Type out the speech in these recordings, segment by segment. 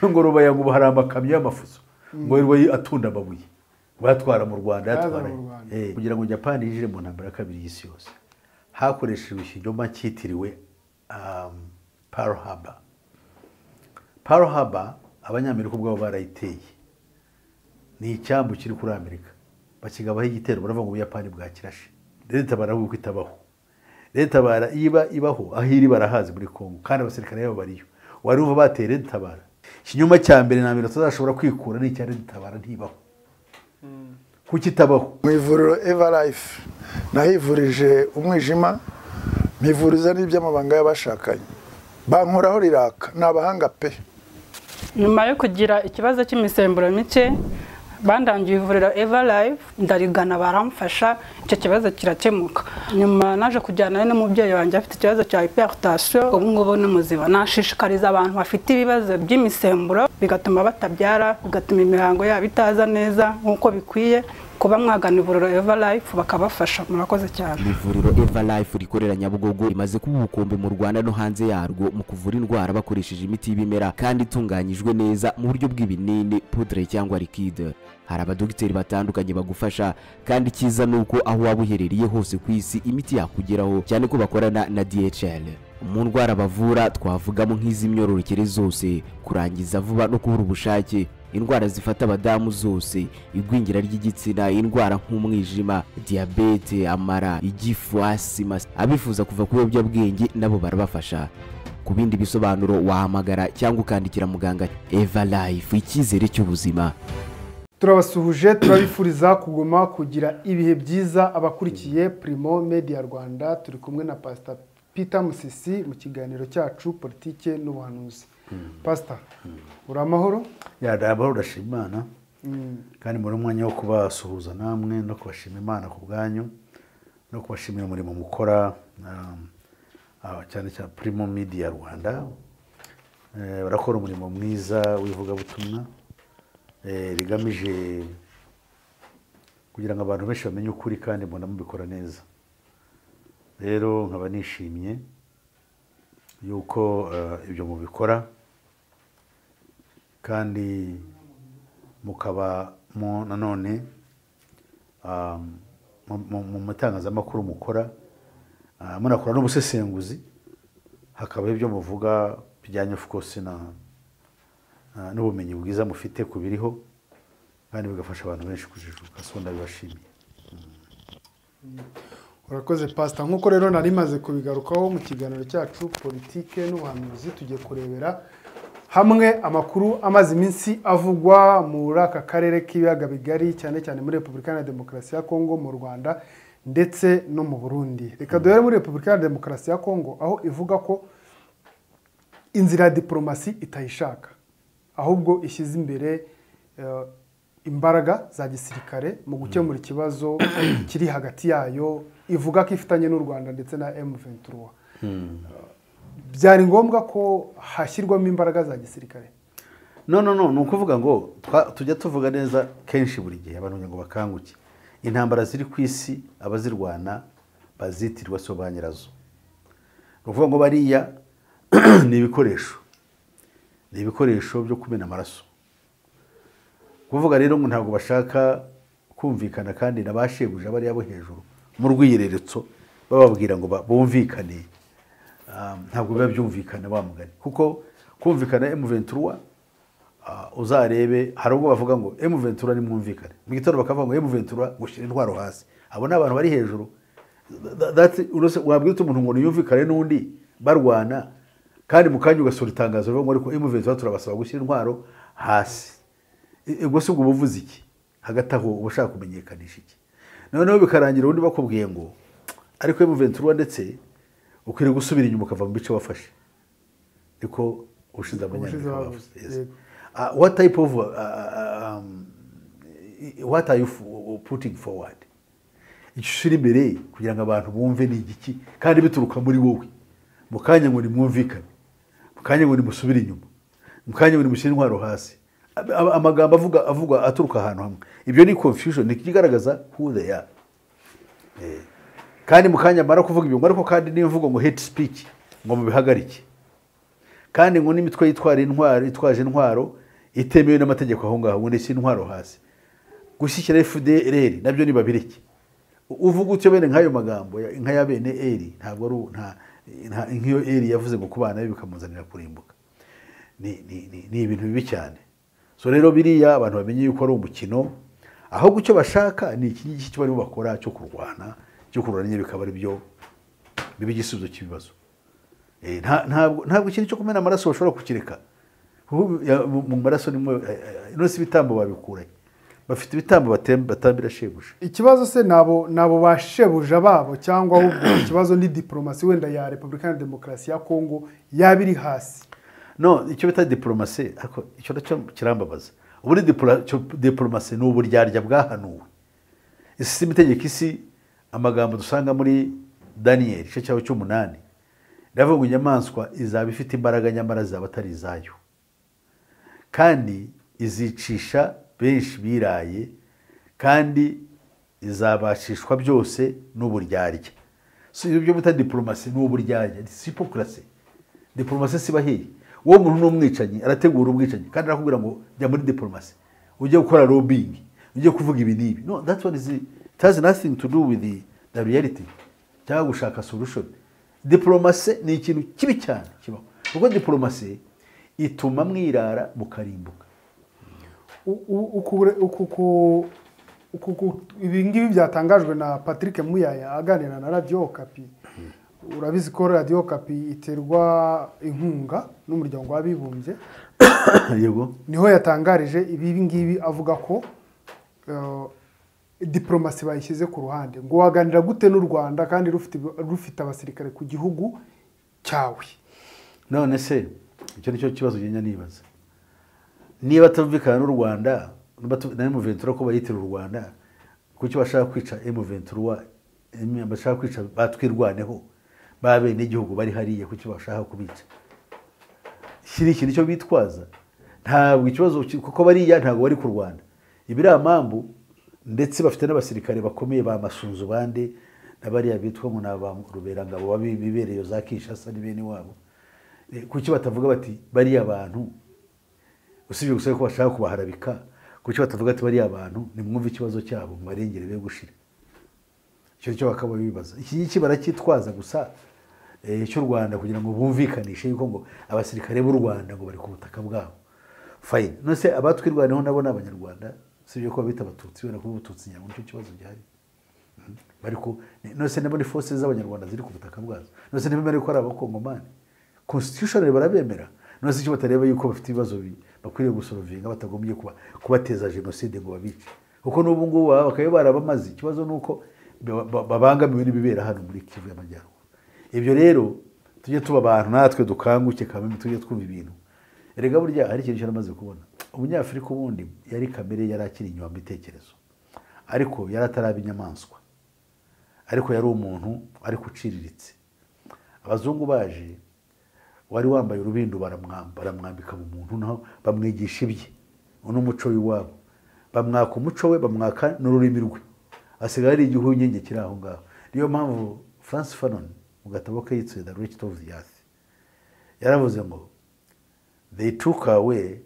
ngo rubaya ngo hari amakamyo y'amafuso ngo yirirwa atunda amabuye bayatwara mu rwanda Bayazana yatwara mu Rwanda. Eh, kugira ngo japani yinjire mu ntambara ya kabiri y'isi yose hakoreshejwe ikinyoma cyitiriwe um, pearl harbor pearl harbor abanyamerika ubwabo barayiteye ni icyambu kiri kuri amerika bakigabaho igitero baravuga ngo ubuyapani bwakirashe leta baravuga ko itabaho leta bara iyo iba ibaho aho iri barahazi muri congo kandi abasirikare babo bariyo wari uva bateye leta bara ikinyoma cya mbere na mbere tutazashobora kwikura ni icya leta bara ntibaho kuko itabaho mu ivuriro eva life nahivurije umwijima mpivuriza n'iby'amabanga y'abashakanye bankoraho riraka ni abahanga pe nyuma yo kugira ikibazo cy'imisemburo mike bandangiye ivuriro eva live ndarigana baramfasha icyo kibazo kirakemuka nyuma naje kujyanayo n'umubyeyi wanjye afite ikibazo cya hypertension ubu ngubu ni muzima nashishikariza abantu bafite ibibazo by'imisemburo bigatuma batabyara bigatuma imihango yabo itaza neza nk'uko bikwiye kuba mwagana ivuriro eva live bakabafasha murakoze cyane ivuriro eva life rikorera nyabugogo rimaze kuba ubukombe mu rwanda no hanze yarwo mu kuvura indwara bakoresheje imiti y'ibimera kandi itunganyijwe neza mu buryo bw'ibinini pudre cyangwa likide hari abadogiteri batandukanye bagufasha kandi icyiza ni uko aho waba uherereye hose ku isi imiti yakugeraho cyane ko bakorana na dhl mu ndwara bavura twavugamo nk'iz'imyororokere zose kurangiza vuba no kubura ubushake indwara zifata abadamu zose igwingira ry'igitsina indwara nk'umwijima diyabete amara igifu asima abifuza kuva ku biyobyabwenge nabo barabafasha ku bindi bisobanuro wahamagara cyangwa ukandikira muganga eva life icyizere cy'ubuzima turabasuhuje turabifuriza kuguma kugira ibihe byiza abakurikiye Primo Media Rwanda turi kumwe na Pastor Peter Musisi mu kiganiro cyacu politike n'ubuhanuzi Pastor uri amahoro yadabahora urashima imana Mm. kandi muri umwanya wo kubasuhuza namwe no kubashima imana ku bwanyu no kubashimira umurimo mukora um, ah, cyane cyane primo media rwanda Eh, barakora umurimo mwiza w'ivugabutumwa eh, rigamije kugira ngo abantu benshi bamenye ukuri kandi mbona mubikora neza rero nkaba nishimye yuko eh, ibyo mubikora kandi mukaba mu nanone um, mu- mu- mu matangazamakuru mukora ah, munakora n'ubusesenguzi hakaba ibyo muvuga bijyanye of course na ah, n'ubumenyi bwiza mufite ku biriho kandi bigafasha abantu benshi kujijuka so ndabibashimiye urakoze pasita nk'uko rero nari maze kubigarukaho mu kiganiro cyacu politike n'ubuhanuzi tugiye kurebera hamwe amakuru amaze iminsi avugwa muri aka karere k'ibiyaga bigari cyane cyane muri repubulika iharanira demokarasi ya kongo mu rwanda ndetse no mu burundi reka duhere muri repubulika iharanira demokarasi ya kongo aho ivuga ko inzira ya diporomasi itayishaka ahubwo ishyize imbere eh, imbaraga za gisirikare mu gukemura ikibazo kiri hagati yayo ivuga ko ifitanye n'u rwanda ndetse na m23 byari ngombwa ko hashyirwamo imbaraga za gisirikare no no no ni ukuvuga ngo twa- tujya tuvuga neza kenshi buri gihe abantu kugira ngo bakanguke intambara ziri ku isi abazirwana bazitirwa so ba nyirazo ni ukuvuga ngo bariya ni ibikoresho ni ibikoresho byo kumena amaraso kuvuga rero ngo ntabwo bashaka kumvikana kandi na ba shebuja bariya bo hejuru mu rwiyereretso bababwira ngo ba- bumvikane Ah, ntabwo biba byumvikana wa mugani kuko kumvikana M23 ah, uzarebe hari ubwo bavuga ngo M23 nimwumvikane mu gitondo bakavuga ngo M23 gushyira intwaro hasi abo ni abantu bari hejuru Tha- that's- uretse wabwira ute umuntu ngo niyumvikane n'undi barwana kandi mu kanya ugasura itangazo rivuga ngo ariko M23 turabasaba gushyira intwaro hasi I- ubwo si ubwo uba uvuze iki hagati aho uba ushaka kumenyekanisha iki noneho bikarangira ubundi bakubwiye ngo ariko M23 ndetse ukwiriye gusubira inyuma ukava mu bice wafashe niko ushize Ubushize abanyamerika bavuze, bavuze yego. yes. uh, what type of uh, uh, um, what are you f- putting forward icyo ushyira imbere kugira ngo abantu bumve ni igiki kandi bituruka muri wowe mu kanya ngo nimwumvikane mu kanya ngo nimusubire inyuma mu kanya ngo nimushyire intwaro hasi Ab- ab- amagambo avuga avugwa aturuka ahantu hamwe ibyo ni confusion ni ikigaragaza who they are Eh, kandi mu kanya mara kuvuga ibyo ngo ariko kandi niyo mvugo ngo hate speech ngo mubihagarike kandi ngo n'imitwe yitwara intwaro itwaje intwaro itemewe n'amategeko aho ngaho ngo ndetse intwaro hasi gushyikira fdr nabyo ni babiriki uvuga utyo bene nk'ayo magambo ya- nk'aya bene eri ntabwo ari u- nta- nta- nk'iyo eri yavuze ngo ku bana be bikamuzanira kurimbuka ni ni- ni- ni ibintu bibi cyane so rero biriya abantu bamenye yuko ari umukino ahubwo icyo bashaka ni iki ngiki cyo barimo bakora cyo kurwana cyo kurwanya bikaba ari byo biba igisubizo cy'ibibazo Eh, nta- ntabwo ntabwo ikintu cyo kumena amaraso bashobora kukireka Kuko ya- mu mu maraso nimo ino si ibitambo babikuranye bafite ibitambo batem- batambira shebuja ikibazo se nabo nabo bashebuja babo cyangwa ahubwo ikibazo ni diporomasi wenda ya repubulika na demokarasi ya kongo yaba iri hasi no icyo bita diporomasi ariko icyo nacyo kirambabaza ubundi dipora- cyo- diporomasi ni uburyarya bwahanuwe isi si itegeko isi amagambo dusanga muri daniyeli igice cyawe cy'umunani ndavuga ngo inyamaswa izaba ifite imbaraga nyamara zaba atari izayo kandi izicisha benshi biraye kandi izabashishwa byose n'uburyarya si ibyo byo bita diporomasi ni uburyarya si hipokurasi diporomasi siba hehe uwo muntu ni umwicanyi arategura ubwicanyi kandi arakubwira ngo jya muri diporomasi ujye gukora lobbying ujye kuvuga ibi n'ibi no that one is it has nothing to do with the, the reality cyangwa gushaka solution diporomasi ni ikintu kibi cyane kibaho kuko diporomasi ituma mwirara mukarimbuka U- u- ukure- uku- ku- uku- ku- ibi ngibi byatangajwe na patrick muyaya aganira na radiyo okapi urabizi ko radiyo okapi iterwa inkunga n'umuryango w'abibumbye yego niho yatangarije ibi ngibi avuga ko eh, diplomasi bayishyize ku ruhande ngo waganira gute n'u rwanda kandi rufite rufite abasirikare ku gihugu cyawe none se icyo nicyo kibazo ngenda nibaza niba atumvikana n'u rwanda n'abatu- na emuventura ko bayitira u rwanda kuki bashaka kwica emuventura em- bashaka kwica batwirwaneho ba benegihugu bari hariya kuki bashaka kubica iki ni ikintu cyo bitwaza ntabwo ikibazo ki- kuko bariya ntabwo bari ku rwanda ibi ari amambu ndetse bafite n'abasirikare bakomeye ba masunzu bande na bariya bitwa ngo ni aba ruberangabo babi- bibereye za kinshasa ni bene wabo Eh, kuki batavuga bati bariya bantu usibye gusa ko bashaka kubaharabika kuki batavuga ati bariya bantu nimwumve ikibazo cyabo mubarengere be gushira icyo cyo bakaba bibaza iki ngiki baracyitwaza gusa eh, cy'u rwanda kugira ngo bumvikanishe yuko ngo abasirikare b'u rwanda ngo bari ku butaka bwabo fayini nose abatwirwaneho nabo ni abanyarwanda usibye ko babita abatutsi wenda kuba ubututsi nyabwo nicyo kibazo gihari Mhm. bari ku ni- nose nabo ni force z'abanyarwanda ziri ku butaka bwazo nose ntibemera yuko ari abakongomani constitution barabemera nose icyo batareba yuko bafite ibibazo bi- bakwiriye gusorovinga batagombye kuba kubateza jenoside ngo babice kuko n'ubu ngubu baba bakaba barabamaze ikibazo ni uko ba- ba- babangamiwe n'ibibera hano muri kivu y'amajyaruguru ibyo rero tujye tuba abantu natwe dukanguke kandi tujye twumva ibintu erega burya hari ikintu cyaramaze kubona umunyafurika ubundi yari kamere yari akiri inyuma mu bitekerezo ariko yari ataraba inyamaswa ariko yari umuntu ariko uciriritse abazungu baje wari wambaye urubindo baramwamba- baramwambika mu muntu naho bamwigisha ibye uno umuco w'iwabo bamwaka umuco we bamwaka n'ururimi rwe asigaye ari igihunyenge kiri aho ngaho niyo mpamvu france fanon mu gatabo ke yitsuye the rich of the earth yaravuze ngo they took away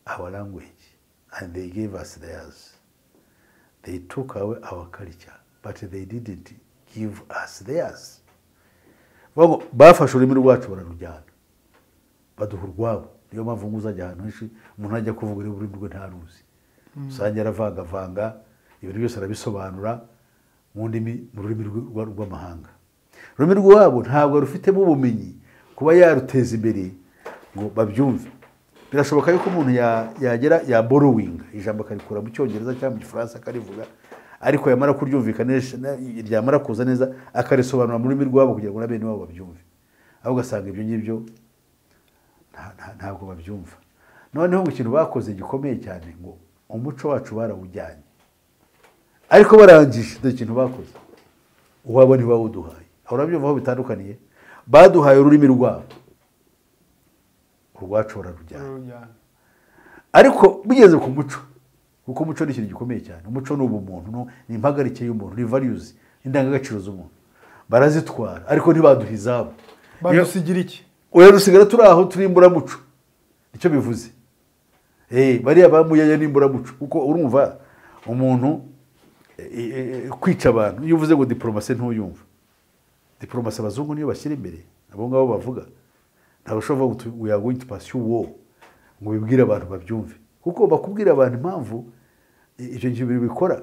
our language and they gave us theirs. They took away our culture, but they didn't give us theirs. Bavuga ngo, Bafashe ururimi rwacu bararujyana baduha urwabo niyo mpamvu ngo uzajya ahantu henshi umuntu ajya kuvuga ururimi ururimi rwe ntaruzi usanga yaravangavanga ibintu byose arabisobanura mu ndimi mu rurimi rw- rwa- rw'amahanga ururimi rwabo ntabwo rufitemo ubumenyi kuba yaruteza imbere ngo babyumve birashoboka yuko umuntu ya- yagera ya borrowing ijambo akarikura mu cyongereza cyangwa mu gifaransa akarivuga ariko yamara kuryumvikanisha ryamara kuza neza akarisobanura mu rurimi rwabo kugira ngo na bene wabo babyumve aho ugasanga ibyo ngibyo nta- nta- ntabwo babyumva noneho ngo ikintu bakoze gikomeye cyane ngo umuco wacu barawujyanye ariko barangije dore ikintu bakoze uwabo ntibawuduhaye aho urabyumva aho bitandukaniye baduhaye ururimi rwabo urwacu bararujyana ariko bigeze ku muco kuko umuco ni ikintu gikomeye cyane umuco ni ubumuntu ni- ni impagarike y'umuntu ni values indangagaciro z'umuntu barazitwara ariko ntibaduha izabo badusigira iki oya dusigara turi aho turi imburamuco nicyo bivuze Eh, bariya bamuyaya n'imburamuco kuko urumva umuntu eh, eh, kwica abantu iyo uvuze ngo diporomasi ntuyumva diporomasi abazungu niyo bashyira imbere abo ngabo bavuga ntabwo ushobora kuvuga ngo we are going to pursue war ngo bibwire abantu babyumve kuko bakubwira abantu impamvu i- ibyo bintu bikora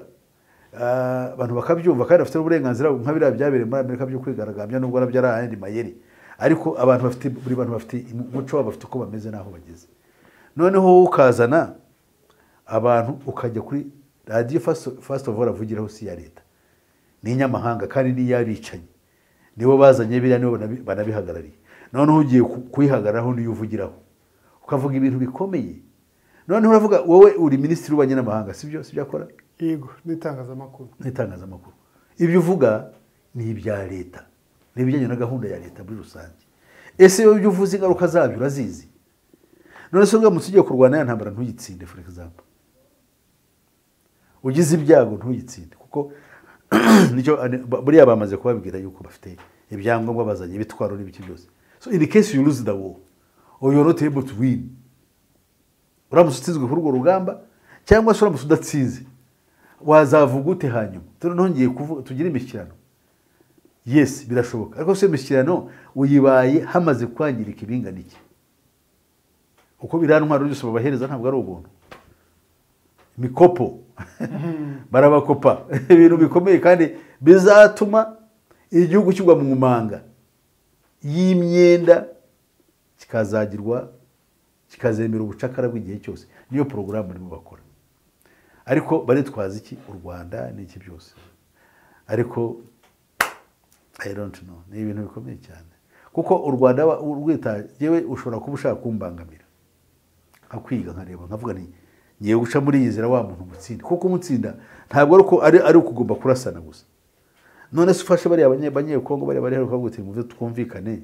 Ah, abantu bakabyumva kandi bafite n'uburenganzira nka biriya byabereye muri amerika byo kwigaragambya nubwo nabyo ari ayandi mayeri ariko abantu bafite buri bantu bafite umuco wabo bafite uko bameze n'aho bageze noneho wowe ukazana abantu ukajya kuri radiyo fasiti ofu avugiraho si iya leta ni inyamahanga kandi n'iy'abicanyi nibo bazanye biriya nibo banabi- banabihagarariye noneho ugiye ku- kuyihagararaho niyo uvugiraho ukavuga ibintu bikomeye noneho uravuga wowe uri minisitiri w'ububanyi n'amahanga sibyo sibyo akora yego n'itangazamakuru n'itangazamakuru ibyo uvuga ni ibya leta ni ibijyanye na gahunda ya leta muri rusange ese iyo ibyo uvuze ingaruka zabyo urazizi none se uramutse ugiye kurwana ya ntambara ntuyitsinde for example ugize ibyago ntuyitsinde kuko nicyo ane- ba- buriya bamaze kubabwira yuko bafite ibyangombwa bazanye ibitwaro n'ibiki byose so in case you lose the war or you are not able to win uramutse utsinzwe kuri urwo rugamba cyangwa se uramutse udatsinze wazavuga ute hanyuma turi ntongeye kuvuga tugire imishyikirano yesi birashoboka ariko se iyo imishyikirano uyibaye hamaze kwangirika ibingana iki uko biriya ntwaro byose babahereza ntabwo ari ubuntu imikopo barabakopa ibintu bikomeye kandi bizatuma igihugu kigwa mu manga y'imyenda kikazagirwa kikazemera ubucakara bw'igihe cyose niyo porogaramu barimo bakora ariko baritwaza iki u rwanda n'iki byose ariko I don't know. ni ibintu bikomeye cyane kuko u rwanda wa- urwita yewe ushobora kuba ushaka kumbangamira nkakwiga nkareba nkavuga ni ngiye guca muri iyi nzira wa muntu mutsinda kuko umutsinda ntabwo ari uko ari ari ukugomba kurasana gusa none se ufashe bariya abanye- abanyekongo bariya bari heruka gutira muve twumvikane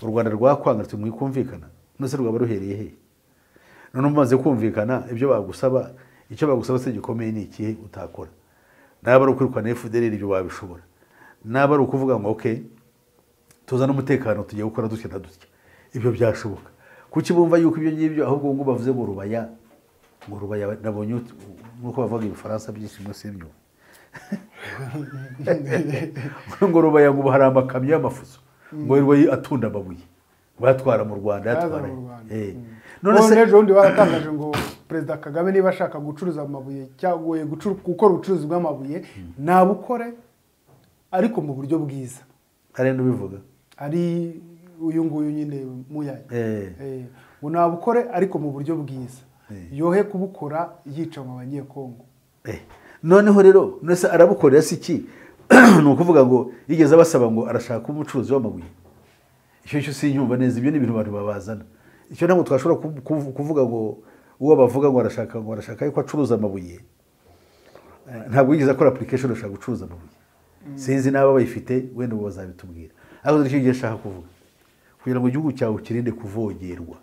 u rwanda rwakwanga ruti mwikumvikana none se rwaba ruhereye hehe none umaze kumvikana ibyo bagusaba icyo bagusaba se gikomeye ni ikihe utakora naba ari ukwirukana FDLR ibyo wabishobora naba ari ukuvuga ngo okay tuzane umutekano tugiye gukora dutya na dutya ibyo byashoboka kuki bumva yuko ibyo ngibyo ahubwo ngo bavuze ngo rubaya ngo rubaya nabonye ut- nk'uko bavuga ibifaransa byinshi munsi y'imyuka ngo rubaya ngo ubu hari amakamyo y'amafuso ngo yirirwa yi- atunda amabuye batwara mu rwanda Yazana yatwara mu Rwanda. Eh. none none se ejo bundi baratangaje ngo perezida kagame niba ashaka gucuruza amabuye cyangwa gucuru- gukora ubucuruzi bw'amabuye nabukore ariko mu buryo bwiza hari n'ubivuga ari uyu nguyu nyine muyaya Eh. Eh, ngo nabukore ariko mu buryo bwiza Eh. yohe kubukora yica mu banyekongo Eh, noneho rero none se arabukorera si iki ni ukuvuga ngo yigeze abasaba ngo arashaka kuba umucuruzi w'amabuye icyo cyo sinyumva neza ibyo ni ibintu abantu babazana icyo ntabwo twashobora ku- ku- kuvuga ngo uwo bavuga ngo arashaka ngo arashaka yuko acuruza amabuye Eh, ntabwo yigeze akora application ashaka gucuruza amabuye sinzi n'aba bayifite wenda ubu bazabitubwira ariko nicyo gihe ashaka kuvuga kugira ngo igihugu cyawe kirinde kuvogerwa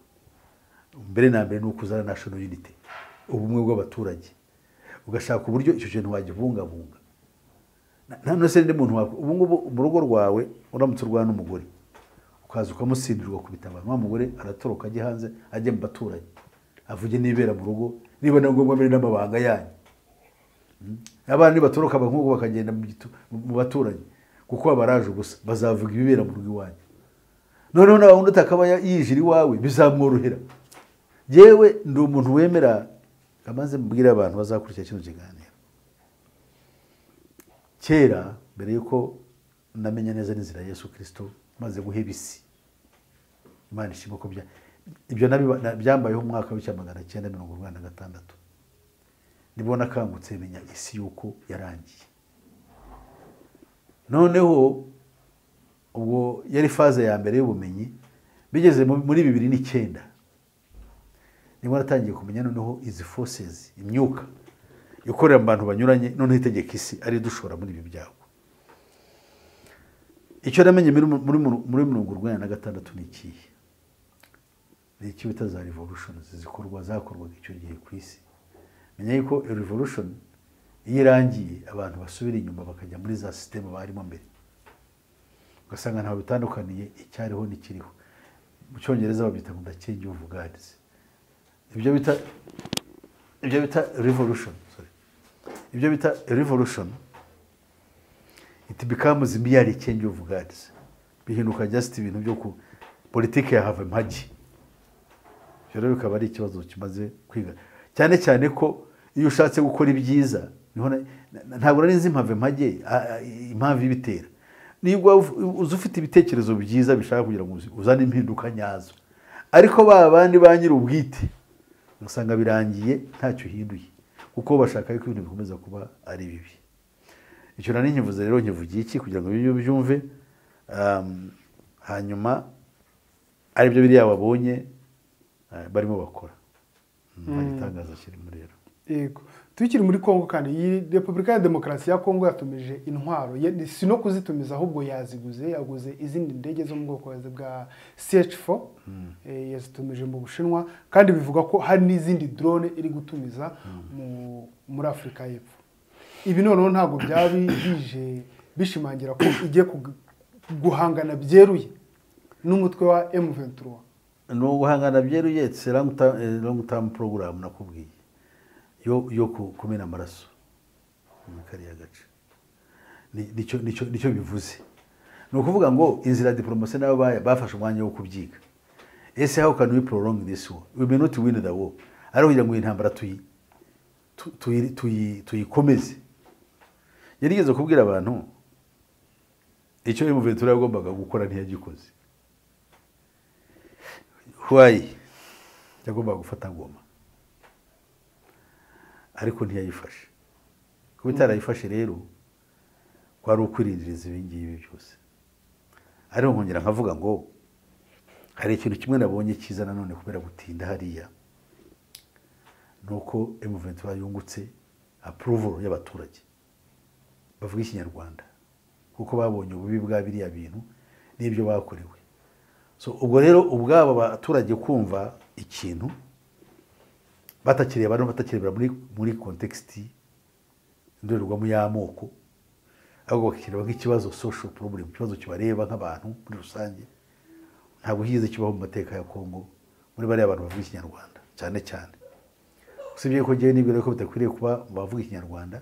mbere na mbere ni ukuzana national unity ubumwe bw'abaturage ugashaka uburyo icyo kintu wagibungabunga Na- nta nose n'undi muntu wawe ubu ngubu mu rugo rwawe uramutse urwana n'umugore ukaza ukamusindirwa ukubita abantu wa mugore aratoroka ajya hanze ajya mu baturanyi avuge n'ibera mu rugo niba na ngombwa mbere n'amabanga yanyu abana nibatoroka abankugu bakagenda mu gitu- mu baturanyi kuko abaraje ubusa bazavuga ibibera mu rugo iwanyu noneho nawe undi atakaba ya- yijira iwawe bizamworohera yewe ndi umuntu wemera amaze mbwira abantu bazakurikira kino kiganiro kera mbere y'uko namenya neza n'inzira ya yesu kirisito maze guheba isi imana ishima ko bya- ibyo nabiba- na- byambayeho mu mwaka w'icya magana cyenda mirongo urwanda na gatandatu nibwo nakangutse menya isi yuko yarangiye noneho ubwo yari faze ya mbere y'ubumenyi bigeze mu- muri bibiri n'icyenda nibwo natangiye kumenya noneho izi forces imyuka ikorera mu bantu banyuranye noneho itegeka isi ari dushora muri ibi byago icyo namenye muri muri- muri mirongo urwanya na gatandatu ni ikihe ni icyo bita za revolutions zikorwa zakorwaga icyo gihe ku isi menya yuko iyo revolution iyo irangiye abantu basubira inyuma bakajya muri za sisiteme barimo mbere ugasanga ntawe bitandukaniye icyariho n'ikiriho mu cyongereza babyita ngo ndakingi uvuganize ibyo bita ibyo bita revolution sorry. ibyo bita revolution it becomes merely change of guards bihinduka just ibintu byo ku politike ya have impagi ibyo rero bikaba ari ikibazo kimaze kwiga cyane cyane ko iyo ushatse gukora ibyiza niho na- na- ntabwo nari nzi impamvu impage a- a- impamvu ibitera niba uzi ufite ibitekerezo byiza bishaka kugira ngo uzi- uzane impinduka nyazo ariko ba bandi ba nyiri ubwite ugasanga birangiye ntacyo uhinduye kuko bashaka yuko ibintu bikomeza kuba ari bibi icyo nari nkivuze rero nkivugiye iki kugira ngo ibyo byumve um, hanyuma aribyo biriya wabonye eh, barimo bakora nta gitangaza kirimo rero yego tukiri muri congo kandi iyi repubulika ya demokarasi ya congo yatumije intwaro Ye- si no kuzitumiza ahubwo yaziguze yaguze izindi ndege zo mu bwoko bwa ch4 eh, yazitumije mu bushinwa kandi bivuga ko hari n'izindi drone iri gutumiza mu- muri afurika y'epfo ibi noneho ntabwo byaba bije bishimangira ko igiye kug- guhangana byeruye n'umutwe wa m23 ni uguhangana byeruye tse long term program nakubwiye yo yo ku- kumena amaraso muri kariya gace Ni- nicyo nicyo nicyo bivuze ni ukuvuga ngo inzira ya diporomasi nabo baya- bafashe umwanya wo kubyiga ese how can we prolong this war we may not win the war ariko kugira ngo iyi ntambara tuyi tu- tuyi- tuyi- tuyikomeze yarigeze kubwira abantu icyo uyu muventura yagombaga gukora ntiyagikoze huwayi yagombaga gufata ngoma ariko ntiyayifashe kuba itarayifashe rero kwari ukwirindiriza ibi ngibi byose ariko nkongera nkavuga ngo hari ikintu kimwe nabonye cyiza nanone kubera gutinda hariya ni uko emuventura yungutse apuruvuro y'abaturage bavuga ikinyarwanda kuko babonye ububi bwa biriya bintu n'ibyo bakorewe so ubwo rero ubwabo abaturage kumva ikintu batakireba no batakirebera muri muri kontekisiti indorerwamo y'amoko ahubwo bakireba nk'ikibazo social problem ikibazo kibareba nk'abantu muri rusange ntabwo higeze kibaho mu mateka ya kongo muri bariya bantu bavuga ikinyarwanda cyane cyane usibye ko ngewe nibwira ko bidakwiriye kuba mu bavuga ikinyarwanda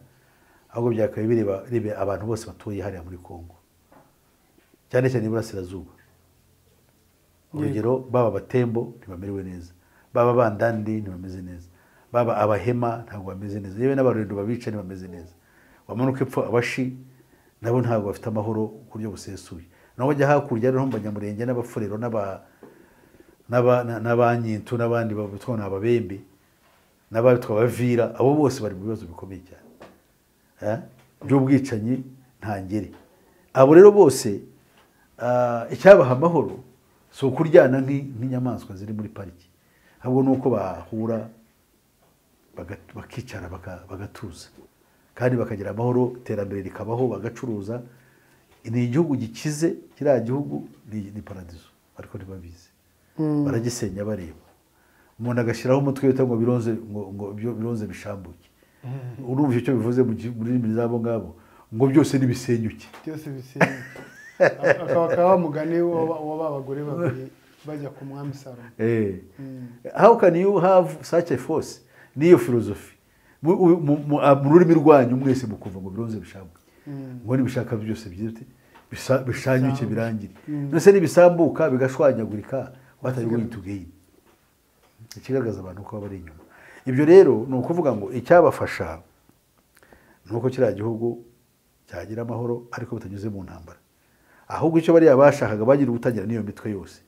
ahubwo byakabaye bireba bireba abantu bose batuye hariya muri kongo cyane cyane iburasirazuba urugero baba abatembo ntibamerewe neza baba abandandi ntibameze neza baba abahema ntabwo bameze neza yewe n'abarurendo babica ntibameze neza wamanuka epfo abashi nabo ntabwo bafite amahoro ku buryo busesuye naho wajya hakurya noneho mu banyamurenge n'abafurero n'aba- n'aba- na- n'abanyintu n'abandi bitwa ni ababembe n'abitwa abavira abo bose bari mu bibazo bikomeye cyane Eh? by'ubwicanyi ntangere abo rero bose ah, icyabaha amahoro si ukuryana nk'i- nk'inyamaswa ziri muri pariki ahubwo ni uko bahura baga- bakicara baka- bagatuza kandi bakagira amahoro iterambere rikabaho bagacuruza ni igihugu gikize kiriya gihugu ni ni paradizo ariko ntibabizi baragisenya bareba umuntu agashyiraho umutwe wita ngo bironze ngo ngo byo- bironze bishambuke urumva icyo bivuze mu gi- mu rurimi z'abo ngabo ngo byose nibisenyuke byose bisenye akaba akaba mugani wa ba bagore babiri bajya ku mwami salomo Eh. How can you have such a force? Niyo filozofi. Mu u- mu- mu- a- mu rurimi rwanyu mwese mukumva ngo bironze bishambuke. Ngo nibishaka byose byite bisa- bishanyuke birangire. Nose nibisambuka bigashwanyagurika what are you going to gain? Ikigaragaza abantu ko bari inyuma. Ibyo rero ni ukuvuga ngo icyabafasha ni uko kiriya gihugu cyagira amahoro ariko bitanyuze mu ntambara ahubwo icyo bariya bashakaga bagira ubutangira n'iyo mitwe yose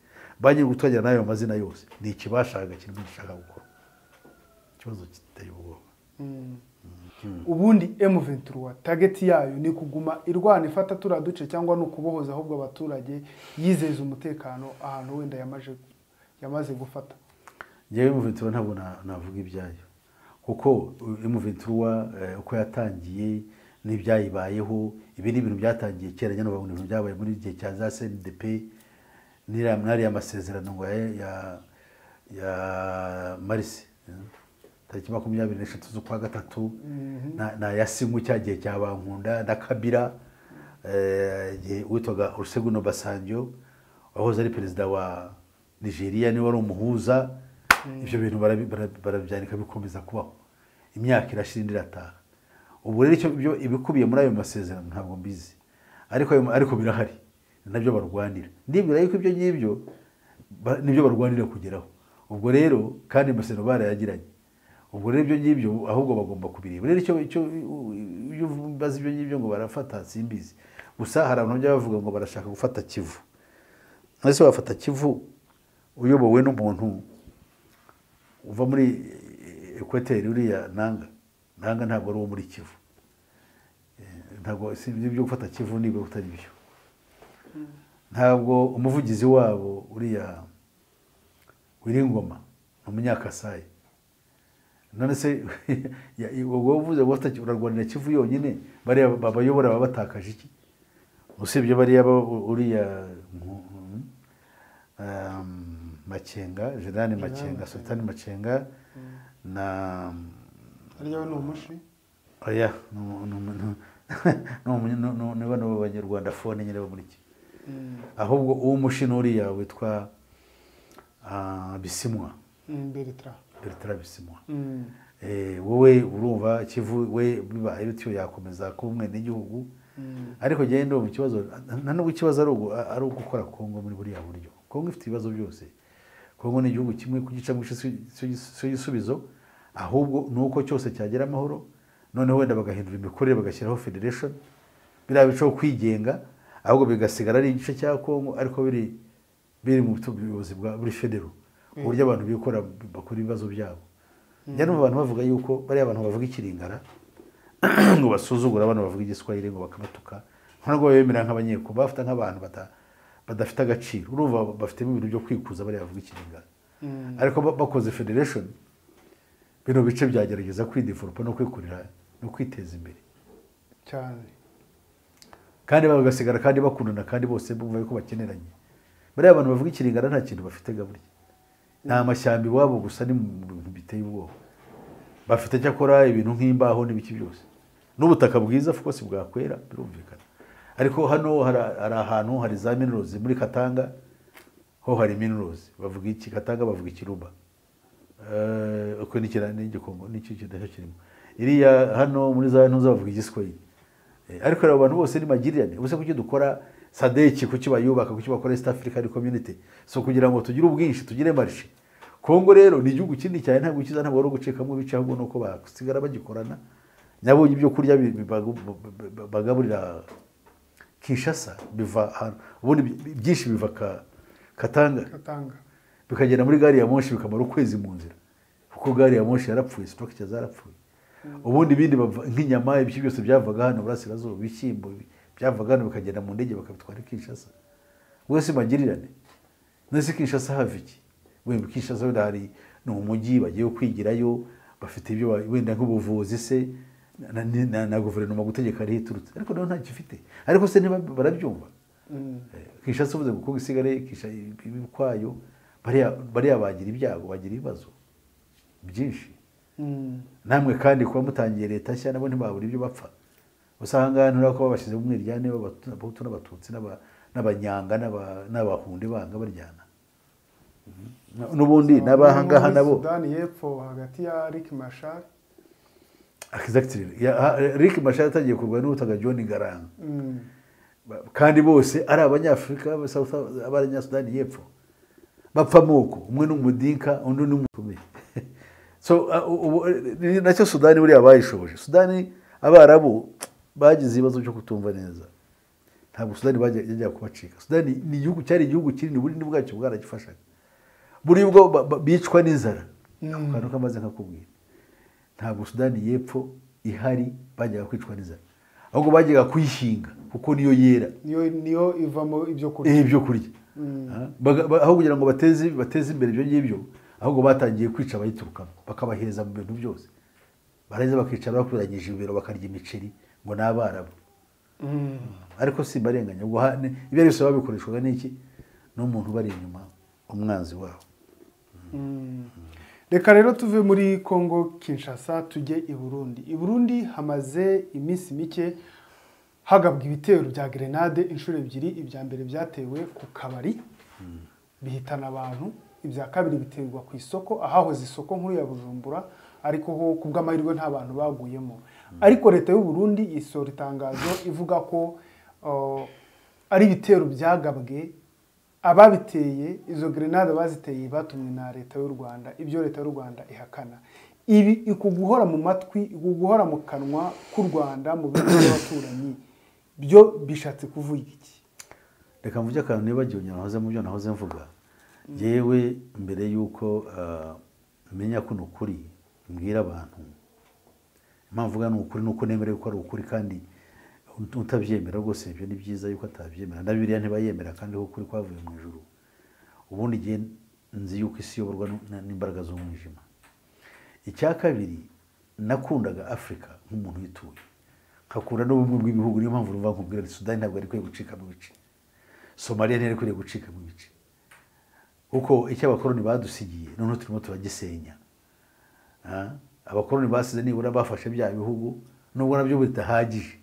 bagira ubutangira n'ayo mazina yose ni ikibashakaga kirimo gishaka gukora ikibazo kiteye ubwoba ubundi M23 target yayo ni kuguma irwana ifata turiya duce cyangwa ni ukubohoza ahubwo abaturage yizeza umutekano ahantu wenda yamaze yamaze gufata ngewe emuventura ntabwo na- navuga ibyayo kuko emuventura uko yatangiye n'ibyayibayeho ibi ni ibintu byatangiye kera nyine ubu bintu byabaye muri gihe cya za cndp n'iriya- n'ariya masezerano ngo ya- ya ya marise tariki makumyabiri n'eshatu z'ukwa gatatu na- na yasinywe cya gihe cya bankunda na kabira eh, igihe witwaga oluseguno basanjo wahoze ari perezida wa nigeria niwe wari umuhuza ibyo bintu barabi- bara- barabyanika bikomeza kubaho imyaka irashira indi irataha ubu rero icyo byo ibikubiye muri ayo masezerano ntabwo mbizi ariko ayo- ariko birahari ni nabyo barwanira ndibwira yuko ibyo ngibyo ba- nibyo barwanira kugeraho ubwo rero kandi amasezerano barayagiranye ubwo rero ibyo ngibyo ahubwo bagomba kubireba rero icyo icyo iyo ubaza ibyo ngibyo ngo barafata simbizi gusa hari abantu bajya bavuga ngo barashaka gufata kivu ese wafata kivu uyobowe n'umuntu uva muri ekwateri uriya nanga nanga ntabwo ari uwo muri kivu Eh, ntabwo si ibyo byo gufata kivu niba utari byo ntabwo umuvugizi wabo uriya wiringoma ni umunyakasayi none se ya- ubwo uvuze ngo ufata Kivu, urarwanira kivu yonyine bariya babayobora baba batakaje iki usibye bariya ba- uriya nku- um, makenga generali makenga sultani makenga na ariyo we ni umushi oya ni umu- ni umu- ni umu- ni- ni- ni bano b'abanyarwanda fone nyine bo muri iki ahubwo uwo mushino uriya witwa ah, bisimwa Mm, beritra bertara bisimwa Mm. Eh, wowe urumva kivu we bibaye bityo yakomeza kuba umwenegihugu ariko njyewe ndumva ikibazo nta nubwo ikibazo ari ugu- ari ugukora kongo muri buriya buryo kongo ifite ibibazo byose kongo ni igihugu kimwe kugicamo igice si igisubizo ahubwo ni uko cyose cyagera amahoro noneho wenda bagahindura imikorere bagashyiraho federation biriya bicaho kwigenga ahubwo bigasigara ari igice cya kongo ariko biri biri mu buyobozi bwa buri federo uburyo abantu bikora bakora ibibazo byabo njya numva abantu bavuga yuko bariya abantu bavuga ikiringara ngo basuzugura abana bavuga igiswahili ngo bakabatuka ntabwo bemera nk'abanyeko bafata nk'abantu bata- badafite agaciro urumva bafitemo ibintu byo kwikuza bariya bavuga ikiringara ariko ba- bakoze federation bino bice byagerageza kwidivoropa no kwikorera no kwiteza imbere cyane kandi bagasigara kandi bakundana kandi bose bumva yuko bakeneranye bariya abantu bavuga ikiringara nta kintu bafite gaburya ni amashyamba iwabo gusa ni mu bintu biteye ubwoba bafite cyakora ibintu nk'imbaho n'ibiki byose n'ubutaka bwiza kuko si bwakwera birumvikana ariko hano hari hari ahantu hari za minerals muri katanga ho hari minerals bavuga iki katanga bavuga ikiruba Eh, uko ni ikira- ni igikongo ni iki kintu kirimo iriya hano muri za ntuza bavuga igiswahili Eh, ariko rero abantu bose ni magirirane ubuse kuki dukora sadeki kuki bayubaka kuki bakora east african community so kugira ngo tugire ubwinshi tugire marishe kongo rero ni igihugu kinini cyane ntabwo kiza ntabwo ari ugucikamo ibice ahubwo nuko basigara bagikorana nyabonye ibyo kurya bi- bi- bagu- ba- bagaburira kinshasa biva ahantu ubundi bi- byinshi biva Ka- katanga katanga bikagera muri gari ya moshi bikamara ukwezi mu nzira kuko gari ya moshi yarapfuye sitoke zarapfuye ubundi ibindi bava- nk'inyama ibiki byose byavaga hano burasirazuba ibishyimbo ibi- byavaga hano bikagenda mu ndege bakabitwara i kinshasa wese magirirane nese kinshasa hava iki wenda kinshasa wenda hari ni umujyi bagiye kwigirayo bafite ibyo ba- wenda nk'ubuvuzi se na, na, na, na guverinoma gutegeka ariho iturutse ariko nayo ntacyo ifite ariko se niba barabyumva Eh, kinshasa uvuze ngo kuko isigare Kinshasa ibi kwayo bariya bariya bagira ibyago bagira ibibazo byinshi Mm. namwe kandi kuba mutangiye leta nshya nabo ntibabura ibyo bapfa gusa aha ngaha nturabona ko babashyize mu mwiryane b'abahutu n'abatutsi n'aba- n'abanyanga n'aba- n'abahunde banga baryana Na- n'ubundi n'abaha ngaha Muri nabo sudani y'epfo hagati ya rick mashar Exactly. Ya- ha- rick mashara yatangiye kurwana n'ubutaga john garanga Mm. Ba- kandi bose ari abanyafurika ba- South- abanyasudani y'epfo bapfa amoko umwe ni umudinka undi ni umutume so uh, ubu- ni nacyo sudani buriya bayishoboje sudani abarabu bagize ibibazo byo kutumva neza ntabwo sudani bajya- yajyaga kubacika sudani ni igihugu cyari igihugu kinini bunini bwacyo bwaragifashaga buri bwo ba- ba- bicwa n'inzara ako kantu kamaze nkakubwira ntabwo sudani y'epfo ihari bajyaga kwicwa n'inzara ahubwo bajyaga kuyihinga kuko niyo yera niyo niyo ivamo ibyo kurya eh, ibyo kurya Ah, baga- ba- aho kugira ngo bateze bateze imbere ibyo ngibyo ahubwo batangiye kwica abayiturukamo bakabaheza mu bintu byose barangiza bakicara bakuranyije ibibero bakarya imiceri ngo ni abarabu ariko si barenganya ubwo ha- ni- ibyo ari byose babikoreshwaga n'iki n'umuntu ubari inyuma umwanzi wabo reka rero tuve muri congo kinshasa tujye i burundi i burundi hamaze iminsi mike hagabwa ibitero bya gerenade inshuro ebyiri ibya mbere byatewe ku kabari bihitana abantu ibya kabiri biterwa ku isoko ahahoze isoko nkuru ya bujumbura ariko ho ku bw'amahirwe nta bantu baguyemo ariko leta y'u Burundi isohora itangazo ivuga ko uh, ari ibitero byagabwe ababiteye izo grenade baziteye batumwe na leta y'u Rwanda ibyo leta y'u Rwanda ihakana ibi ikuguhora mu matwi ikuguhora mu kanwa k'u Rwanda mu bihugu by'abaturanyi byo bishatse kuvuga iki reka mvuge akantu nibagiwe nahoze mu byo nahoze mvuga yewe mbere y'uko ah, menya ko ni ukuri mbwira abantu impamvu uvuga ni ukuri ni uko nemerewe ko ari ukuri kandi ut- utabyemera rwose ibyo ni byiza yuko atabyemera na biriya ntibayemera kandi ko ukuri kwavuye mu ijuru ubundi igihe nzi yuko isi iyoborwa n- n- n'imbaraga z'umwijima icya kabiri nakundaga afurika nk'umuntu uyituye nkakunda n'ubumwe bw'ibihugu niyo mpamvu numva nkubwira ati sudani ntabwo yari ikwiye gucika mu bice somaliya ntiyari ikwiriye gucika mu bice kuko icyo abakoroni badusigiye noneho turimo turagisenya Ah, abakoroni basize nibura bafashe bya bihugu nubwo nabyo bidahagije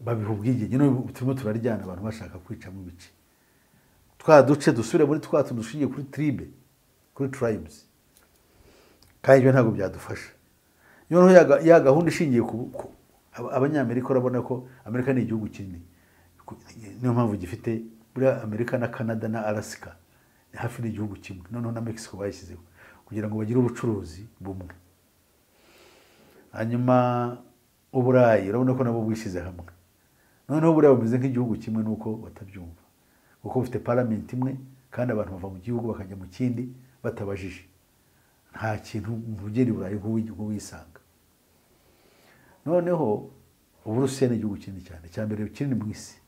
babiha ubwigenge none turimo turaryana abantu bashaka kwicamo ibice twa duce dusubire muri twa tuntu dushingiye kuri tribe kuri tribes kandi ibyo ntabwo byadufasha noneho ya ga- ya gahunda ishingiye ku ku- aba- abanyamerika urabona ko amerika ni igihugu kinini Ku- niyo mpamvu gifite buriya amerika na canada na alasika ni hafi n'igihugu kimwe noneho na mexico bayishyizeho kugira ngo bagire ubucuruzi bumwe hanyuma uburayi urabona ko nabo bwishyize hamwe noneho buriya bumeze nk'igihugu kimwe nuko batabyumva kuko bufite paramenti imwe kandi abantu bava mu gihugu bakajya mu kindi batabajije nta kintu mu rugendo burayi nk'uwisanga noneho uburusiya ni igihugu kinini cyane cya mbere kinini mu isi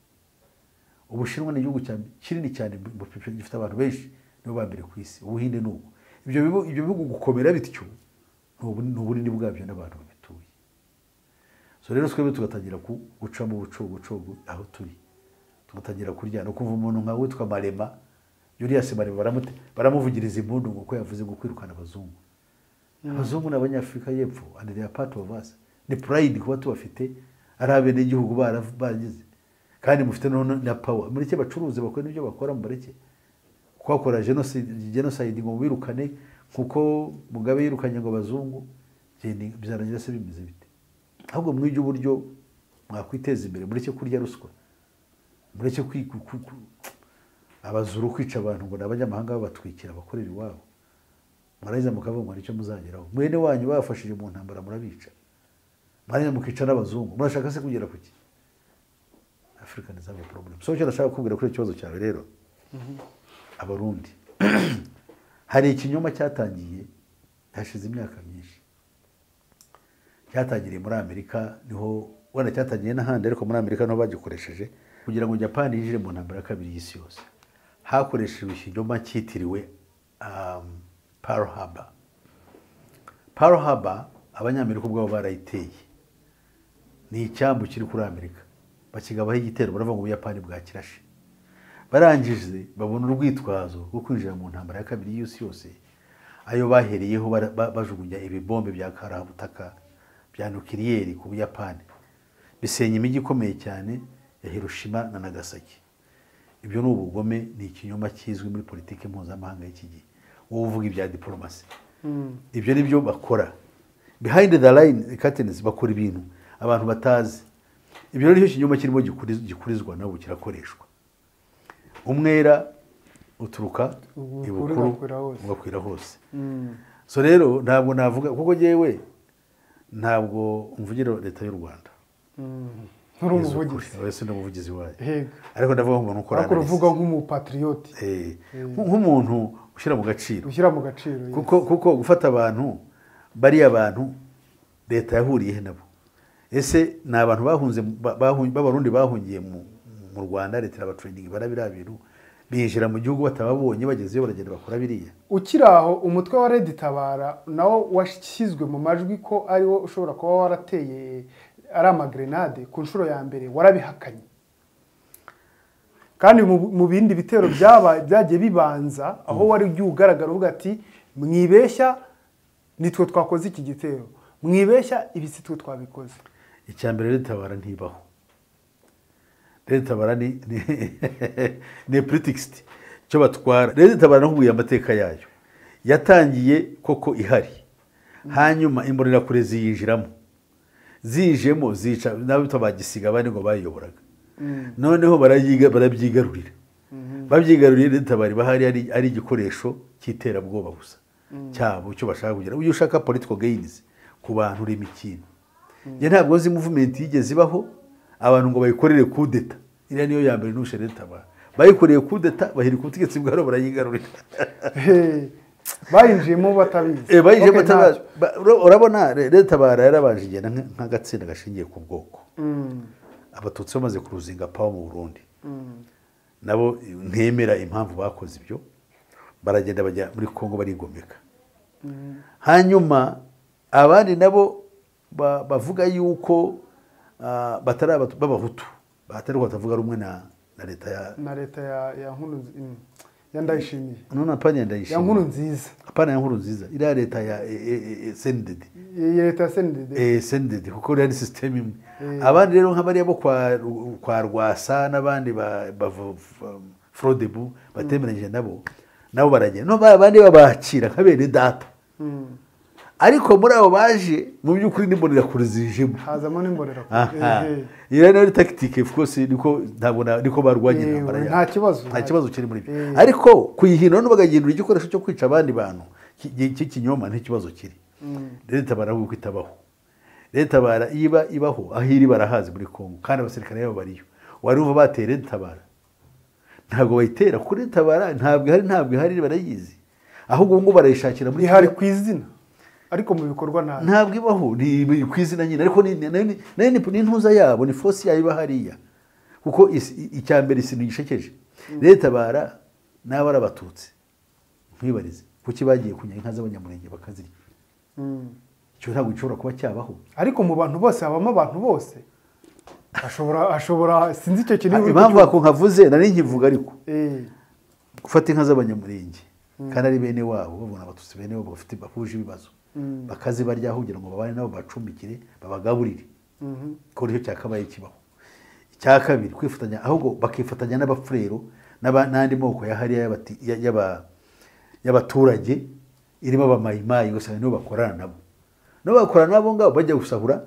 ubushinwa ni igihugu cya- kinini cyane mu- mu- gifite abantu benshi nibo ba mbere ku isi ubuhinde ni ubu ibyo bihugu- ibyo bihugu gukomera bityo ni ubu- ni ubunini bwabyo n'abantu babituye so rero twebwe tugatangira ku- gucamo ubucogocogo aho turi tugatangira kuryana ukumva umuntu nka witwa marema yuriyasi marema baramute- baramuvugiriza impundu ngo ko yavuze ngo kwirukana abazungu abazungu ni abanyafurika y'epfo and they are part of us ni pride kuba tubafite ari abenegihugu bara- bagize kandi mufite noneho na power mureke bacuruze bakore n'ibyo bakora mureke kuhakora genocide genocide ngo birukane kuko mugabe yirukanye ngo abazungu byeni- bizarangira se bimeze bite ahubwo mwige uburyo mwakwiteza imbere mureke kurya ruswa mureke kwi- ku- ku- ku- abazuru kwica abantu ngo ni abanyamahanga babatwikira abakorera iwabo mwarangiza mukavuga ngo icyo muzageraho mwene wanyu bafashije mu ntambara murabica mwarangiza mukica n'abazungu murashaka se kugera ku ki afurika ni zabo porobulemu so icyo ndashaka kukubwira kuri icyo kibazo cyawe rero abarundi hari ikinyoma cyatangiye hashize imyaka myinshi cyatangiriye muri amerika niho wenda cyatangiye n'ahandi ariko muri amerika niho bagikoresheje kugira ngo japani yinjire mu ntambara ya kabiri y'isi yose hakoreshejwe ikinyoma cyitiriwe um, Pearl Harbor Pearl Harbor abanyamerika ubwabo barayiteye ni icyambu kiri kuri amerika bakigabaho igitero baravuga ngo ubuyapani bwakirashe barangije babona urwitwazo rwo kwinjira mu ntambara ya kabiri y'isi yose ayo bahereyeho bara- ba- bajugunya ibibombe bya karabutaka bya nukiliyeri ku buyapani bisenya imijyi ikomeye cyane ya hiroshima na nagasaki ibyo ni ubugome ni ikinyoma kizwi muri politiki mpuzamahanga y'iki gihe wowe uvuga ibya diporomasi ibyo ni byo bakora behind the line curtains bakora ibintu abantu batazi ibyo rero nicyo kinyoma kirimo gikuriz- gikurizwa n'ubu kirakoreshwa umwera uturuka Ubukuru ibukuru ugakwira hose. ugakwira hose so rero ntabwo navuga kuko yewe ntabwo mvugira leta y'u rwanda nturi Yezu umuvugizi kuri, wese ni umuvugizi wayo hega ariko ndavuga nk'umuntu ukora ariko analysis. uvuga nk'umupatriyoti Eh, nk'umuntu ushyira mu gaciro ushyira mu gaciro ye. kuko kuko gufata abantu bariya bantu leta yahuriye he nabo ese ni abantu bahunze ba- bahun- b'abarundi bahungiye mu- mu rwanda leta irabatraininga ibara biriya bintu binjira mu gihugu batababonye bagezeyo baragenda bakora biriya ukiri aho umutwe wa Red Tabara nawo washyizwe mu majwi ko ariwo ushobora kuba warateye ari amagrenade ku nshuro ya mbere warabihakanye kandi mu mu bindi bitero byaba byagiye bibanza aho wari ugiye ugaragara uvuga ati mwibeshya nitwe twakoze iki gitero mwibeshya ibi si twe twabikoze icya mbere rero itabara ntibaho rero itabara ni ni ni politics icyo batwara rero itabara nakubwiye amateka yayo yatangiye koko ihari hanyuma imbonerakure ziyinjiramo ziyijemo zica n'abitwa bagisiga abandi ngo bayiyoboraga noneho barayiga- barabyigarurira babyigaruriye rero itabara iba hari ari- ari igikoresho cy'iterabwoba gusa cyabo icyo bashaka kugira ujye ushaka political gains ku bantu urema ikintu njye ntabwo nzi muvumenti yigeze ibaho abantu ngo bayikorere kudeta iriya niyo ya mbere ntushe leta ba- bayikoreye kudeta bahirika ubutegetsi bwabo barayigarurira Hey, bayinjiyemo batabizi Eh, bayije Okay, bataba- ntacyo. ba- ura- urabona re- leta bara yarabanje igenda nka- nk'agatsinda gashingiye ku bwoko Mm, abatutsi bamaze kuruzinga pawa mu burundi nabo ntemera impamvu bakoze ibyo baragenda bajya muri congo barigomeka hanyuma abandi nabo ba- bavuga yuko ah, batari Abatu- b'abahutu batari batavuga rumwe na na leta ya na leta ya ya nkuru nzi- mm, ya ndayishimiye none apana ya ya ndayishimiye nkuru nziza apana ya nkuru nziza iriya leta ya eh, eh, eh, sendede ya leta ya senidede Eh, sendede kuko yari sisiteme imwe Eh. abandi rero nk'abariya bo kwa Ru- kwa rwasa n'abandi ba ba- ba- frodebu batemeranyije nabo nabo baragenda no ba bandi babakira nka bene data Mm, ariko muri abo baje mu by'ukuri n'imbonerakure zijemo hazamo n'imborera aha Eh, eh. iyo rero ni tagitike of course niko ntabwo na- niko barwanya Yewe, intambara yabo. nta kibazo. nta kibazo kiri muri byo Eh. ariko kuyihindura no bagahindura igikoresho cyo kwica abandi bantu ki- ki- cy'ikinyoma ntikibazo kiri leta bara kuko itabaho leta bara iba ibaho aho iri barahazi muri kongo kandi abasirikare babo bariyo wari uva bateye leta bara ntabwo bayitera kuri leta bara ntabwo ihari ntabwo ihari barayizi ahubwo ubu ngubu barayishakira muri ihari ku izina ariko mu bikorwa ntayo ntabwo ibaho ni ni ku izina nyine ariko ni- ni- nayo ni- nayo ni ni intuza yabo ni fosi yayo iba hariya kuko isi- i- icya mbere isintu gishekeje leta bara n'aba ari abatutsi nkwibarize kuki bagiye kunyara inka z'abanyamurenge bakazirya Mm. icyo ntabwo gishobora kuba cyabaho ariko mu bantu bose habamo abantu bose ashobora ashobora sinzi icyo kintu uri impamvu kucyumva. ako nkavuze nari nkivuga ariko Eh, gufata inka z'abanyamurenge kandi ari bene wabo babona abatutsi bene wabo bafite bahuje ibibazo bakazibaryaho kugira ngo babane nabo bacumbikire babagaburire mhm. ko nicyo cyakabaye kibaho icya kabiri kwifatanya ahubwo bakifatanya n'abafurero n'aba- n'andi moko ya hariya y'abati- ya- y'aba- y'abaturage irimo abamayimayi ugasanga nibo bakorana nabo nabo bakorana nabo ngabo bajya gusahura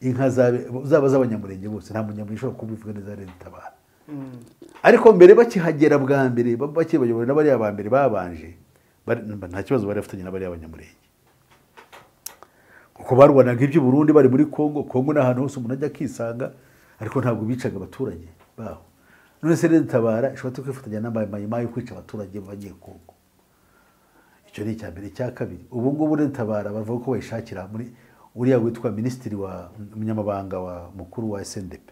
inka zabe- zaba z'abanyamurenge bose nta munyamurenge ushobora kubivuga neza rero itabara ariko mbere bakihagera bwa mbere ba- bakibayobowe na bariya ba mbere babanje bari- nta kibazo bari bafitanye na bariya banyamurenge kuko barwanaga iby'u Burundi bari muri Kongo Kongo ni ahantu hose umuntu ajya akisanga ariko ntabwo bicaga abaturage baho none se leta itabara ishobora no kwifatanya n'amayimayi yo kwica abaturage bagiye Kongo icyo ni icya mbere icya kabiri ubu ngubu leta itabara bavuga ko bayishakira muri uriya witwa minisitiri wa umunyamabanga wa mukuru wa SNDP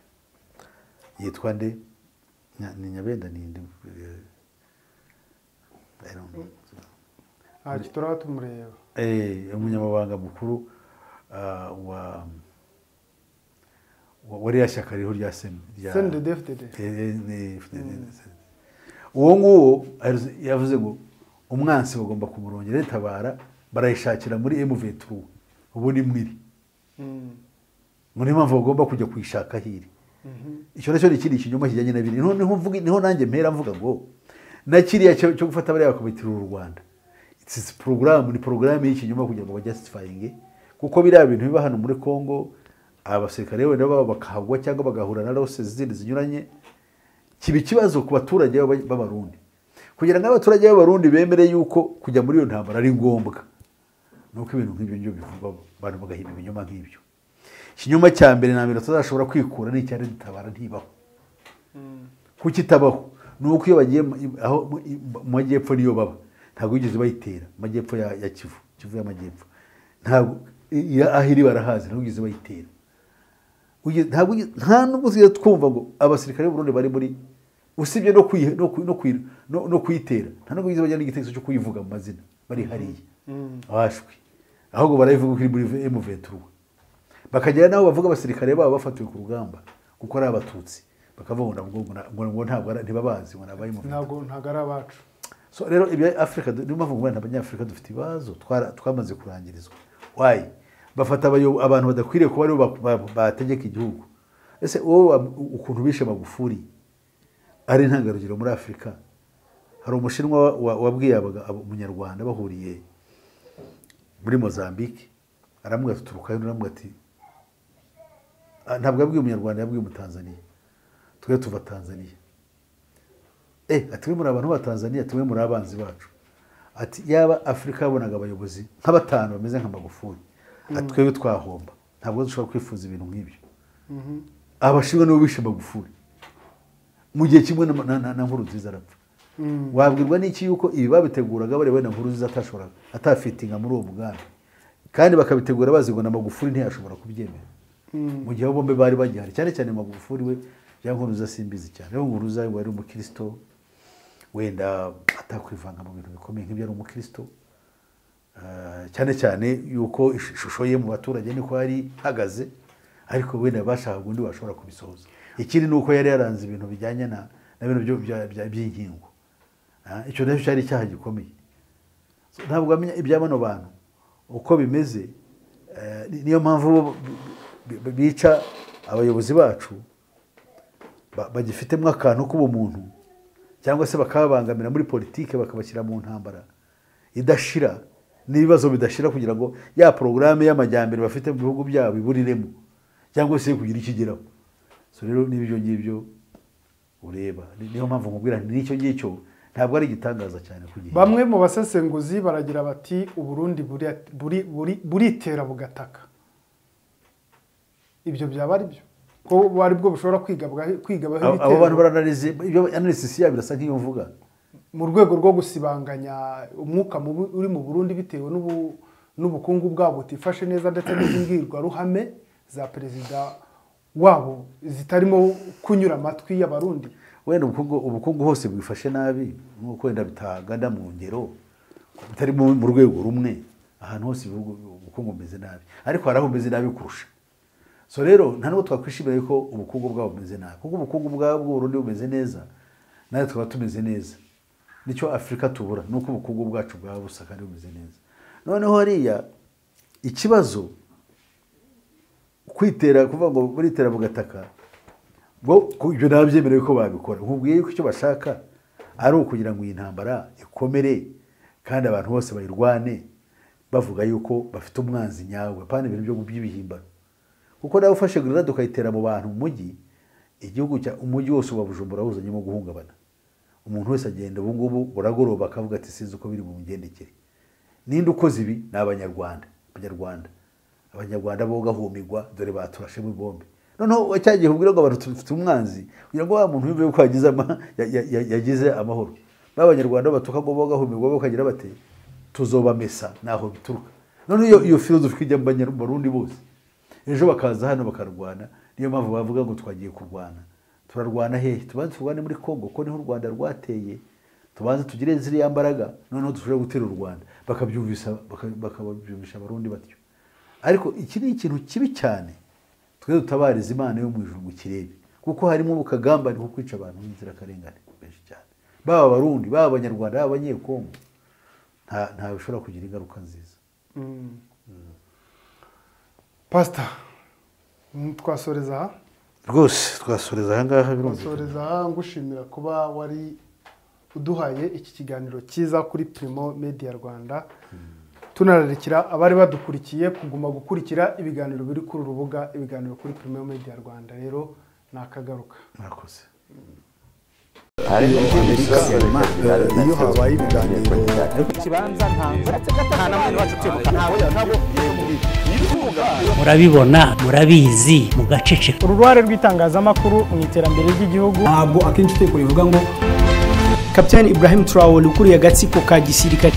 yitwa nde Nya- ni nyabenda ni nde Eh, I don't know. ntacyo turaba tumureba Eh, umunyamabanga mukuru ah, wa wa- wa ririya shyaka ririho rya sena sendede fdd uwo nguwo arizo- yavuze ngo umwansi bagomba kumurongera itabara barayishakira muri emuventura ubu ni mwiri Mm. ngo niyo mpamvu bagomba kujya kuyishaka hiri icyo nacyo ni ikindi kinyoma kijyanye na biriya noneho mvuge- niho nanjye mpera mvuga ngo na kiriya cyo cyo gufata bariya bakabitirura u rwanda its porogaramu ni porogaramu y'ikinyoma kugira ngo bajyasifayinge kuko biriya bintu biba hano muri kongo abasirikare wenda babo bakahagwa cyangwa bagahura na rose zindi zinyuranye kiba ikibazo ku baturage b'aba- b'abarundi kugira ngo abaturage b'abarundi bemere yuko kujya muri iyo ntambara ari ngombwa ni uko ibintu nk'ibyo ngibyo bivugwa abantu bagahimba ibinyoma nk'ibyo ikinyoma cya mbere na mbere tutazashobora kwikura ni icyari dutabara ntibaho kuko itabaho ni uko iyo bagiye mu- i- aho mu- i- mu majyepfo niyo baba ntabwo bigeze bayitera amajyepfo ya, ya kivu kivu y'amajyepfo ntabwo i- i- aho iri barahazi ntabwo bigeze bayitera Uge- ntabwo uge- nta nubwo tujya twumva ngo abasirikare b'u Burundi bari muri usibye no kuyi- no kuyi- no kuyi- no- no kuyitera nta nubwo bigeze bajya n'igitekerezo cyo kuyivuga mu mazina bari hariya abashwi ahubwo barayivuga ko iri muri emuventura bakagera n'aho bavuga abasirikare babo bafatiwe ku rugamba kuko ari abatutsi bakavuga ngo nabwo- ngo ngo ntabwo ari- ntibabazi ngo nabaye ntabwo ntabwo ari abacu so rero ibya afurika du- niyo mpamvu ngwani abanyafurika dufite ibibazo twara- twamaze kurangirizwa wayi bafata abayo- abantu badakwiriye kuba aribo ba- ba- bategeka igihugu ese wowe wa- ukuntu bishe magufuri ari intangarugero muri afurika hari umushinwa wa- wa- wabwiye abaga- abo- umunyarwanda bahuriye muri mozambique aramubwira ati turukayo undi aramubwira ati "Ah, ntabwo yabwiye umunyarwanda yabwiye umutanzaniya twe tuva tanzaniya eh ati we muri abantu b'abatanzaniya ati we muri abanzi bacu ati yaba afurika yabonaga abayobozi nk'abatanu bameze nka magufuli ati twebwe twahomba ntabwo dushobora kwifuza ibintu nk'ibyo abashinwa nibo bishe magufuli mu gihe kimwe na, na, na, na nkuru nziza arapfa wabwirwa n'iki yuko ibi babiteguraga bareba na nkuru nziza atashoboraga atafitinga muri uwo mugambi kandi bakabitegura bazi ngo na magufuli ntiyashobora kubyemera mu gihe bombi bari bagihari cyane cyane magufuli we ya nkuru nziza simbizi cyane aho nkuru nziza wari umukristo wenda atakwivanga mu bintu bikomeye nk'ibyo ari umukristo Ah, cyane cyane yuko ish- ishusho ye mu baturage niko yari ihagaze ariko wenda bashaka undi bashobora kubisohoza ikindi ni uko yari yaranze ibintu bijyanye na na bino byo- bya- bya- by'inkingo Ah, icyo nacyo cyari icyaha gikomeye So, ntabwo wamenya ibya bano bantu uko bimeze eh, ni- niyo mpamvu bo b- b- bica abayobozi bacu ba- bagifitemo akantu k'ubumuntu cyangwa se bakababangamira muri politiki bakabashyira mu ntambara idashira n'ibibazo bidashira kugira ngo ya porogaramu y'amajyambere bafite mu bihugu byabo iburiremo cyangwa se kugira icyo igeraho so rero n'ibyo ngibyo ureba Ni- niyo mpamvu nkubwira nti n'icyo ngicyo ntabwo ari igitangaza cyane ku gihe bamwe mu basesenguzi baragira bati uburundi buri- buri- buri- buritera bugataka ibyo byaba ari byo ko ari bwo bushobora kwigabwaho kwigabwaho Abo- abo bantu ibitero baranarize ibyo analysis yabo irasa nk'iyo mvuga mu rwego rwo gusibanganya umwuka mubi uri mu burundi bitewe n'ubu- n'ubukungu bwabo butifashe neza ndetse n'imbwirwaruhame za perezida wabo zitarimo kunyura amatwi y'abarundi wenda ubukungu ubukungu hose bwifashe nabi nk'uko wenda bitagana mu ngero bitari mu mu rwego rumwe ahantu hose ibihugu ubukungu bumeze nabi ariko hari aho bumeze nabi kurusha so rero nta n'ubwo twakwishimira ko ubukungu bwabo bumeze nabi kuko ubukungu bwabo bw'uburundi bumeze neza natwe tukaba tumeze neza nicyo afurika tubura ni uko ubukungu bwacu bwaba busa kandi bumeze neza noneho hariya ikibazo kwitera kuvuga ngo buritera bugataka ngo ku- ibyo ntabyemerewe ko babikora nkubwiye yuko icyo bashaka ari ukugira ngo iyi ntambara ikomere kandi abantu bose bayirwane bavuga yuko bafite umwanzi nyawe apana ibintu byo by'ibihimbano kuko nawe ufashe grenade ukayitera mu bantu mu mujyi igihugu cya umujyi wose uba bujumbura wuzanyemo guhungabana umuntu wese agenda ubu ngubu buragoroba akavuga ati sinzi uko biri bugendekere ninde ukoze ibi ni abanyarwanda abanyarwanda abanyarwanda bo gahumirwa dore baturashemo ibombe noneho cya gihe ubwira ngo abantu dufite umwanzi kugira ngo wa muntu yumve yuko yagize ama- ya- ya- ya- yagize amahoro b'abanyarwanda batuka ngo bo gahumirwa bakagira bati tuzobamesa naho bituruka noneho iyo iyo filozofi ijya mu banyarwanda bose ejo bakaza hano bakarwana niyo mpamvu bavuga ngo twagiye kurwana turarwana hehe tubanze turwane muri congo ko niho u rwanda rwateye tubanze tugire ziriya mbaraga noneho dushobora gutera u rwanda bakabyumvisa baka- bakababyumvisha abarundi batyo ariko iki ni ikintu kibi cyane twe dutabariza imana yo mu ijuru ngo ikirebe kuko harimo ubukagambane ko kwica abantu b'inzirakarengane benshi cyane baba abarundi baba abanyarwanda baba abanyekongo nta nta bishobora kugira ingaruka nziza pasita twasoreza aha rwose twasoreza ahangaha twasoreza aha ngushimira kuba wari uduhaye iki kiganiro cyiza kuri Primo Media Rwanda tunararikira abari badukurikiye kuguma gukurikira ibiganiro biri kuri uru rubuga ibiganiro kuri Primo Media Rwanda rero nakagaruka murakoze iyo habaye ibiganiro murabibona murabizi mugaceceka uruhare rw'itangazamakuru mu iterambere ry'igihugu ntabwo akenshi utekore bivuga ngo kapitani ibrahim turawuri ukuriye agatsiko ka gisirikare